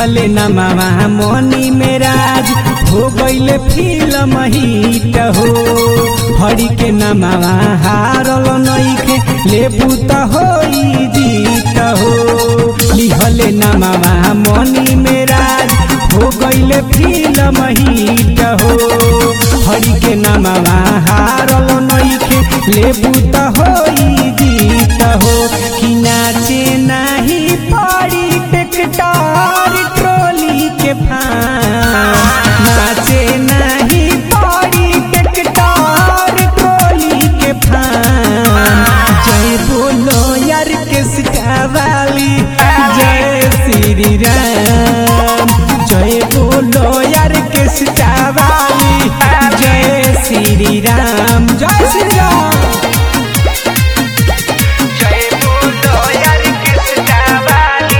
लिहले न मामा मनी मेराज हो गईले फिल्म हिट हो हरी के न मामा हारल नइखे लेबू त होई जीत हो लिहले न मामा मनी मेराज हो गईले फिल्म हिट हो हरी के न मामा हारल नइखे लेबू त होई जीत हो कि नाचे नाही पड़ी टेक्टर ट्रोली के फान नाचे नहीं पड़ी टेक्टर ट्रोली के फान जय बोलो यार किसका वाली जय श्री राम जय बोलो यार किसका वाली जय श्री राम जय श्री राम जय बोलो यार किसका वाली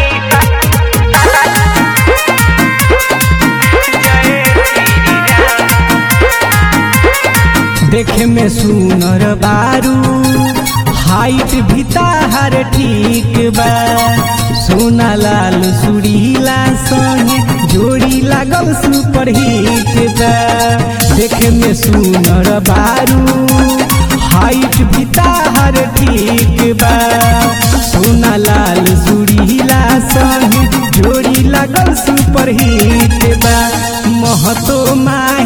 जय श्री राम देखे में सुनर बारू हाइट भी ताहार ठीक बा सोना लाल सुरीला संग जोड़ी लागल सुपर हिट बा देखे में सुनर बारू हाइट भी ताहार ठीक बा सोना लाल सुरीला संग जोड़ी लागल सुपर हिट बा महतो माही